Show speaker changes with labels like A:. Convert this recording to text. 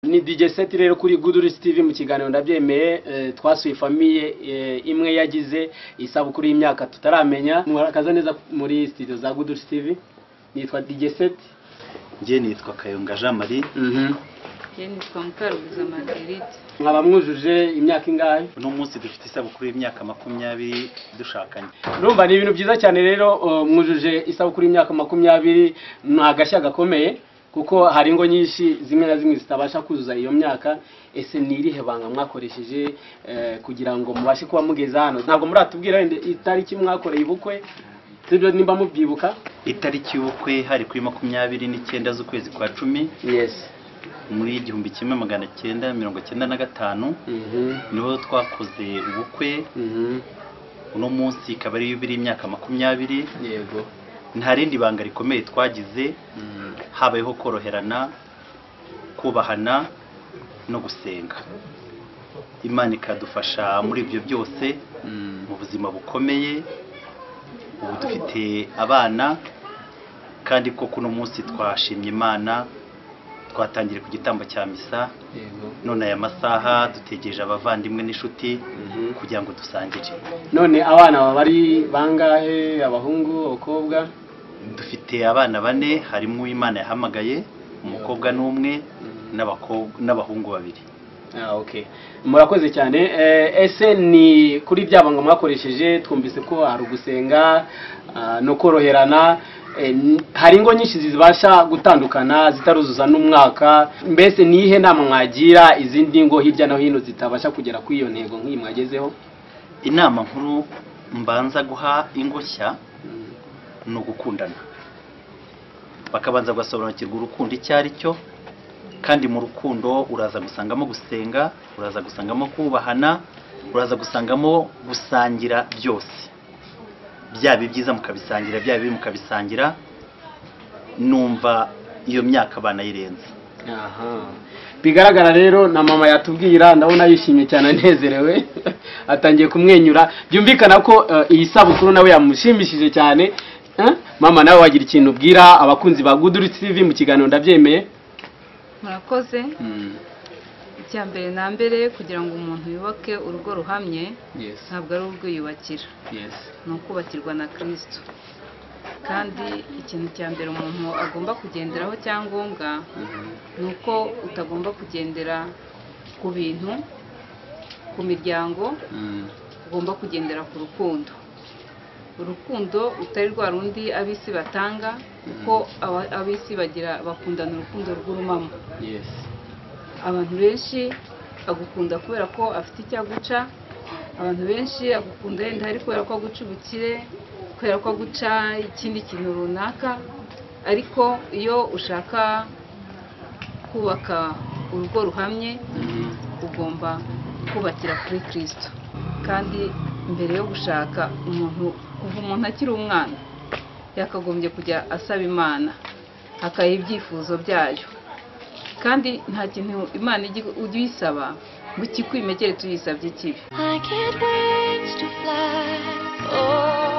A: ni DJ Set rero kuri Good Risk TV mu kiganiro ndabyemeye eh, twasuye famiye eh, imwe yagize isabukuru y'imyaka tutaramenya murakaza neza muri studio za Good Risk TV nitwa DJ Set
B: njye nitwa kayonga jean marie
C: njye nitwa mukarubuza marguerite
A: mwaba mwujuje imyaka ingahe
B: uno munsi dufite isabukuru y'imyaka makumyabiri dushakanye
A: urumva ni ibintu byiza cyane rero uh, mwujuje isabukuru y'imyaka makumyabiri ni agashya gakomeye kuko hari ingo nyinshi zimwe na zimwe zitabasha kuzuza iyo myaka ese ni irihe banga mwakoresheje eh, kugira ngo mubashe kuba mugeze hano ntabwo muratubwira wenda itariki mwakoreye ubukwe tujye nimba mubyibuka
B: itariki y'ubukwe hari kuri makumyabiri n'icyenda z'ukwezi kwa cumi
A: yes
B: muri igihumbi kimwe magana cyenda mirongo cyenda na gatanu niho twakoze ubukwe uno munsi ikaba ari yubiri y'imyaka makumyabiri
A: yego
B: nta rindi banga rikomeye twagize habayeho koroherana kubahana no gusenga imana ikadufasha muri ibyo byose mu buzima bukomeye ubu dufite abana kandi ko kuno munsi twashimye imana twatangiye ku gitambo cya misa
A: yego
B: none aya masaha dutegereje abavandimwe n'inshuti kugira ngo dusangire
A: none abana baba ari bangahe abahungu abakobwa
B: dufite abana bane harimo imana yahamagaye umukobwa n'umwe n'abakobwa- n'abahungu babiri
A: Ah, okay. murakoze cyane Eh, ese ni kuri bya banga mwakoresheje twumvise ko hari ugusenga ah, no koroherana Eh, n- hari ingo nyinshi zibasha gutandukana zitaruzuza n'umwaka mbese ni iyihe nama mwagira izindi ngo hirya no hino zitabasha kugera kuri iyo ntego nk'iyi mwagezeho
B: inama nkuru mbanza guha ingoshya ni ugukundana bakabanza bagasobanukirwa urukundo icyo ari cyo kandi mu rukundo uraza gusangamo gusenga uraza gusangamo kubahana uraza gusangamo gusangira byose byaba ibyiza mukabisangira byaba ibibi mukabisangira numva iyo myaka banayirenze
A: Aha. bigaragara rero na mama yatubwira ndabona yishimye cyane anezerewe atangiye kumwenyura byumvikana ko eh, iyi sabukuru nawe yamushimishije cyane Eh? mama nawe wagira ikintu ubwira abakunzi ba Good Roots TV mu kiganiro ndabyemeye
C: murakoze icya mbere na mbere kugira ngo umuntu yubake urugo ruhamye
A: Yes,
C: ntabwo ari urwiyubakira
A: yes.
C: ni ukubakirwa na kirisito kandi ikintu cya mbere umuntu agomba kugenderaho cyangombwa ni uko utagomba kugendera ku bintu ku miryango ugomba kugendera ku rukundo urukundo rutari rwa rundi ab'isi batanga kuko aba- ab'isi bagira bakundana urukundo rw'urumamo
A: Yes.
C: abantu benshi agukunda kubera ko afite icyo aguca abantu benshi agukunda wenda ari kubera ko aguca ubukire kubera ko aguca ikindi kintu runaka ariko iyo ushaka kubaka urugo ruhamye ugomba kubakira kuri kirisito kandi mbere yo gushaka umuntu kuva umuntu akiri umwana yakagombye kujya asaba imana akayiha ibyifuzo byayo kandi nta kintu imana ijya ujya uyisaba ngo ikikwimekere tuyisabye kibi
D: I can't wait to fly. Oh,